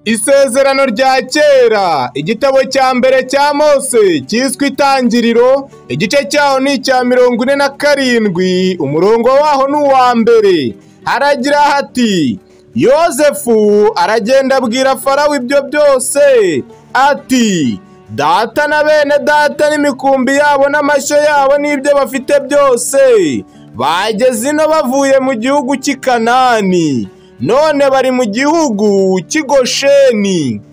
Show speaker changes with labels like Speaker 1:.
Speaker 1: Isezerano rya kera, igitabo cya mbere cya Mose cyiswe Itangiriro, igice cyaho ni icya mirongo ine na karindwi, umurongo waho ni uwa mbere. Haragira hati, Yozefu aragenda abwira Farawo ibyo byose, ati data na bene data n'imikumbi yabo n'amashyo yabo n'ibyo bafite byose, bageze ino bavuye mu gihugu cy'i Kanani none bari mu gihugu cy'i Gosheni